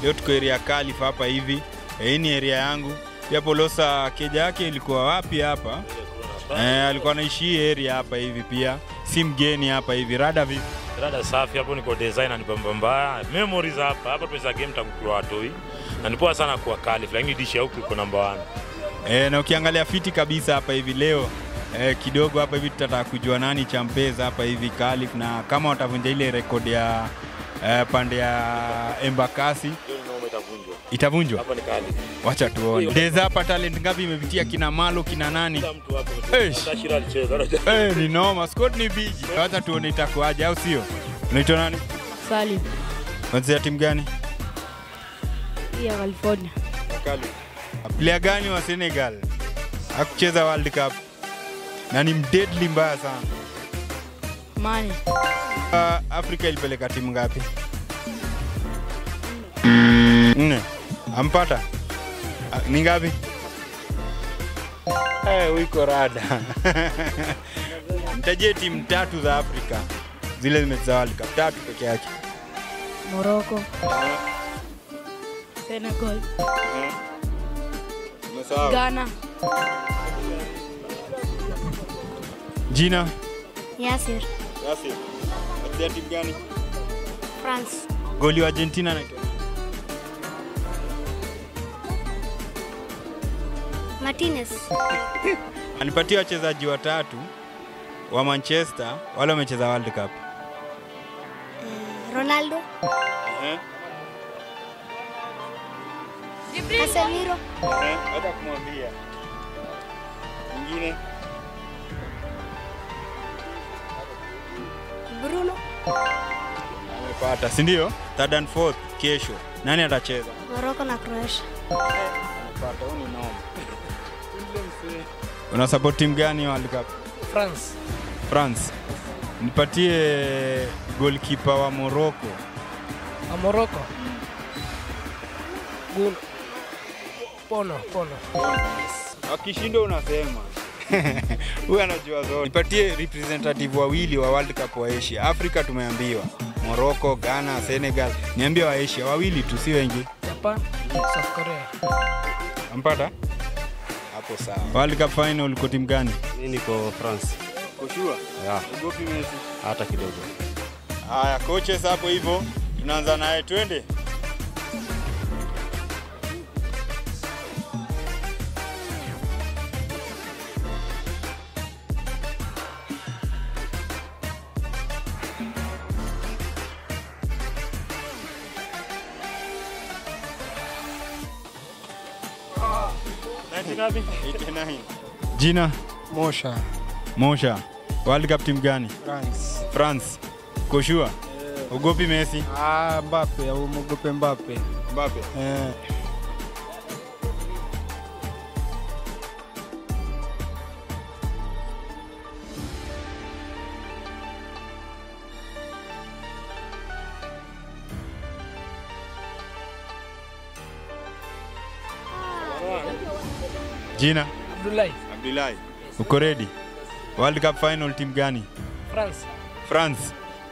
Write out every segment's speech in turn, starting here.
leo tuko area Calif hapa hivi. Eh, Hii ni area yangu. Pia Polosa keja yake ilikuwa wapi hapa? Eh, alikuwa anaishi hii area hapa hivi pia. Si mgeni hapa hivi. Rada vipi? Rada safi hapo, niko design ni bamba mbaya. Memories hapa hapa, tumecheza game tangu tukiwa watoi, na ni poa sana kuwa Calif, lakini dishi ya huku iko namba 1. E, na ukiangalia fiti kabisa hapa hivi leo e, kidogo hapa hivi tutataka kujua nani champeza hapa hivi Calif, na kama watavunja ile rekodi ya e, pande ya Embakasi itavunjwa. Hapa ni Calif. Wacha tuone. Deza hapa talent ngapi imepitia kina Malo kina nani? Kila mtu hapo. Eish. Hata Shira alicheza. Eh, ni noma. Squad ni bigi. Wacha tuone itakuwaje au sio? Unaitwa nani? Salim Unachezea timu gani? hii ya California. Calif. Player gani wa Senegal? Hakucheza World Cup. Na ni mdeadly mbaya sana. Mane Uh, Afrika ilipeleka timu ngapi? Nne. Ampata? Uh, ni ngapi? Eh, wiko rada. Mtajie timu tatu za Afrika zile zimecheza World Cup, tatu peke yake. Morocco, Senegal, Umesahau? Ghana, Jina? Yasir, Yasir. Unachezea timu gani? France, Goli wa Argentina anaitwa nani? Martinez, Anipatie wachezaji watatu wa Manchester wale wamecheza World Cup. Ronaldo, Casemiro, Hata kumwambia. Mwingine? Bruno, Amepata, si ndio? Third and fourth kesho. Nani atacheza? Morocco na Croatia. Amepata, huyu ni noma. Una support timu gani World Cup? France. France. Nipatie goalkeeper wa Morocco. A Morocco. Gul. Pono, pono. Akishindwa unasema. Huyu anajua zote. Nipatie representative wawili wa World Cup wa Asia. Afrika tumeambiwa. Morocco, Ghana, Senegal. Niambie wa Asia wawili tu si wengi. Japan. South Korea. Ampata? Hapo sawa. World Cup final uko timu gani? Mimi niko France. Koshua. Ya, Ugopi Messi. hata kidogo. Haya, coaches hapo hivyo. Tunaanza naye twende. ngapi? 89. Jina Mosha. Mosha. World Cup timu gani? France. France. Koshua. Ugopi Messi. Ah, Mbappe, au mwogope Mbappe. Mbappe. Eh. Jina Abdullahi. Abdullahi. Uko ready? World Cup final timu gani? France. France.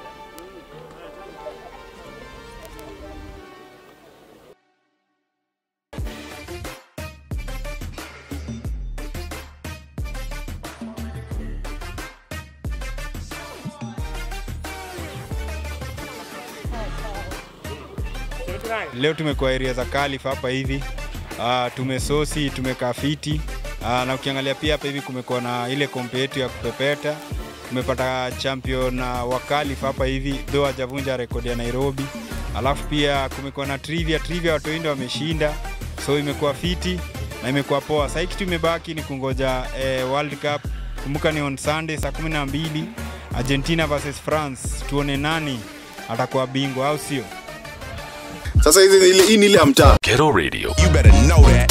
Leo tumekuwa area za Calif hapa hivi. Uh, tumesosi, tumekaa fiti. Uh, na ukiangalia pia hapa hivi kumekuwa na ile kompe yetu ya kupepeta. Tumepata champion uh, wa Calif hapa hivi, though hajavunja rekodi ya Nairobi. Alafu pia kumekuwa na trivia, trivia watu wengi wameshinda. So imekuwa fiti na imekuwa poa. Sasa kitu imebaki ni kungoja eh, World Cup. Kumbuka ni on Sunday saa 12 Argentina versus France. Tuone nani atakuwa bingwa au sio? Sasa hizi ni ile hii ni ile ya mtaa. Ghetto Radio. You better know that.